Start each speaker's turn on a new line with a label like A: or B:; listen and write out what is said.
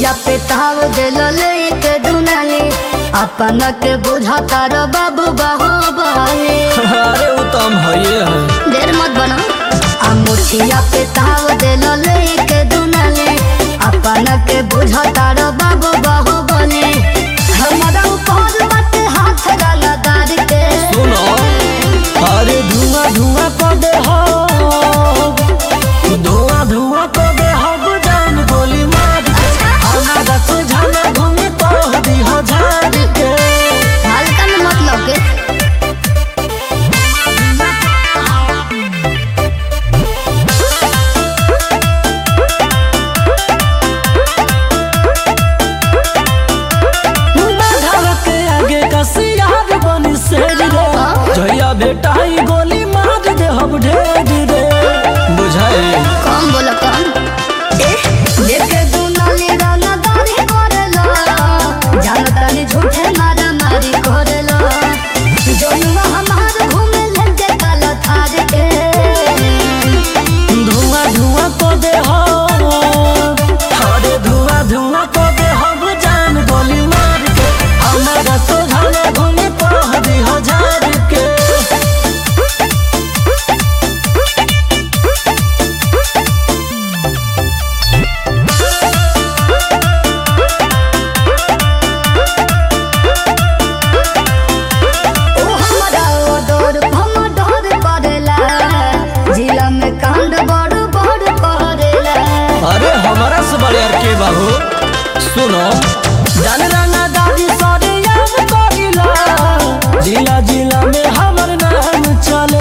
A: मुछिया पे ताव दिल लेके दुनाली अपन के बुझाता रो बाबू बाहो बहाली
B: अरे वो तो हम हइए है
A: देर मत बनो आ मुछिया पे ताव दिल लेके दुनाली अपन के बुझाता रो बाबू बाहो बहाली हमारा ऊपर मत हाथ डाला दार के
B: सुनो अरे धुआं धुआं कर दे हो धुआं धुआं कर दे हो जान गोली मार के हमारा सुझाना घूमे तो दी हो झाड़ के
A: हल्का में मत लगे
B: बाघा के आगे का सियार बनी शेर रे जया बेटाई गोली मार दे हम ढेर रे बुझाए
A: कौन बोला कौन देखे दुनाली राना दाढ़ी करेला जानता नहीं झूठे मारा मारी करेला जनुआ हमार घूमे लेके काला थार के
B: धुआं धुआं को दे हो अरे धुआं धुआं को दे हो जान गोली मार के हमारा सोझाना घूमे तो दी हो झाड़ के
A: ओ हमारा ओडोर हम डोर करेला जिला में कांड बड़ बड़ करेला
B: अरे हमारा से बड़े यार के बाबू सुनो जान राना दादी सारे याद करिला जिला जिला में हमर नाम चले